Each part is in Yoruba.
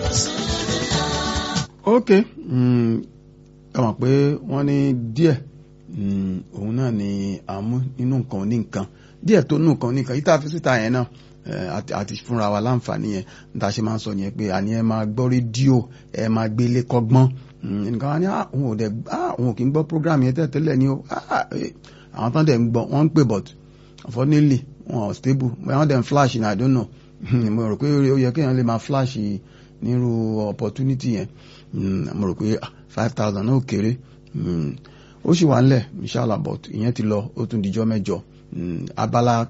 ok ẹ mọ̀ pé wọ́n ní díẹ̀ òun náà ni àmú nínú nǹkan ní nǹkan díẹ̀ tó nù nǹkan ní nǹkan yìí tá a fi síta yẹn náà àti fúnra wa láǹfààní yẹn níta ṣe máa ń sọ yẹn pé àní ẹ máa gbọ́ rédíò ẹ máa gbélé kọ́gbọ́n nǹkan wa ní òun ò dẹ̀ òun ò kí ń gbọ́ program yẹn tẹ́tẹ́lẹ̀ ni ó àwọn tán dẹ̀ ń gbọ́ wọ́n ń pè but unfortunately wọn ò stable wọ́n dẹ̀ ń flash ní I don't know mo rò pé ó yẹ kéèyàn lè máa flash nírú opportunity yẹn mo rò pé five thousand náà kéré ó sì wà ńlẹ̀ inshallah but ìyẹn ti lọ ó tún dijọ́ mẹ́jọ abala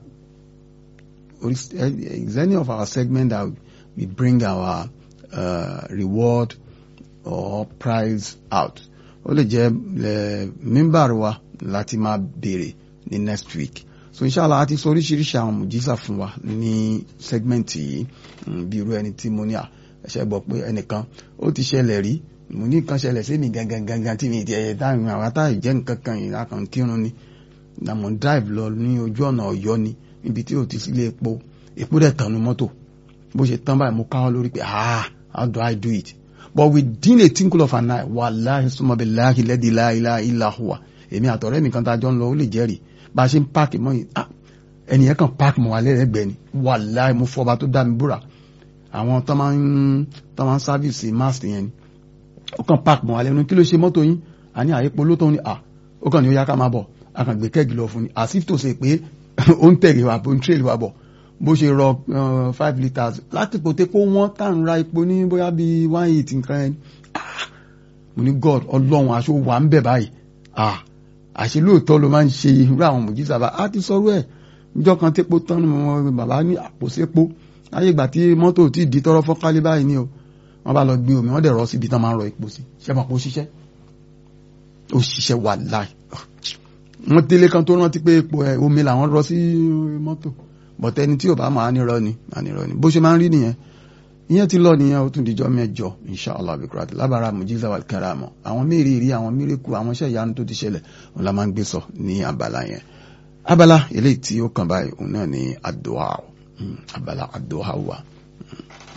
is any of our segment that we bring our uh, reward or prize out ó lè jẹ́ mímbàrú wa láti máa béèrè ní next week so inshallah a ti sọ oríṣiríṣi àwọn mùjísà fún wa ní segment yìí bí irú ẹni tí mo ní à ẹ̀ṣẹ̀ gbọ́ pé ẹnìkan ó ti ṣẹlẹ̀ rí mo ní nǹkan ṣẹlẹ̀ sí mi gangan gangan tí mi ti ẹ̀yẹ táwọn àwọn àtàyè jẹ́ nǹkan kan yìí lákàn kírun ni na mo drive lọ ní ojú ọ̀nà ọ̀yọ́ ni níbi tí ò ti sílé epo epo dẹ̀ tànú mọ́tò bó ṣe tán báyìí mo káwọ́ lórí pé ah how do I do it but within a tinkle of an eye wallahi summa billahi lẹ́dí la ilaha illa huwa èmi àtọ̀rẹ́ mi kan tá a jọ ń lọ ó lè jẹ́rìí bá a ṣe ń páàkì mọ́ yìí ah ẹnìyẹn kan páàkì mọ́ wa lẹ́rẹ̀ẹ́gbẹ́ ni wallahi mo fọba tó dá mi búra àwọn tó máa ń tó máa ń sáfìsì máàsì yẹn ni ó kàn páàkì mọ́ wa lẹ́nu kí ló ṣe mọ́tò yín àní àyípo ló tó ní à ó kàn ní ó yá ká máa bọ̀ a kàn gbé kẹ́gì lọ fún ni àsìf tó ṣe pé ó ń tẹ̀lé wa bó ń tẹ̀lé wa bọ̀ bó ṣe rọ five litres láti pòté kó wọ́n tá à ń ra epo ní bóyá bíi one eight nǹkan ẹni mo ní god ọlọ́run aṣọ wà ń bẹ̀ báyìí àṣẹ lóòótọ́ ló máa ń ṣe irú àwọn mòjísà bá a ti sọ̀rọ̀ ẹ̀ níjọ́ kan tépo tán ni bàbá ní àpò sépo láyé ìgbà tí mọ́tò tí di tọrọ fọ́nkálí báyìí ni o wọ́n bá lọ gbé omi wọ́n dẹ̀ rọ síbi tán máa ń rọ epo sí ṣe mọ̀ pé ó ṣiṣẹ́ ó ṣiṣẹ́ wà láì wọ́n délé kan tó rántí pé epo ẹ̀ omi làwọn rọ sí mọ́tò bọ̀tẹ́ ẹni tí ò bá máa nírọ́ ni máa nírọ́ ni bó ṣe máa ń rí nìyẹn ìyẹn ti lọ nìyẹn ó tún dijọ́ mẹ́jọ inshallah bikurati lábàárà mujiza wal karama àwọn mẹ́rìírí àwọn mírèkù àwọn iṣẹ́ ìyanu tó ti ṣẹlẹ̀ òun la máa ń gbé sọ ní abala yẹn abala eléyìí tí ó kàn báyìí òun náà ní àdúà abala àdúà wa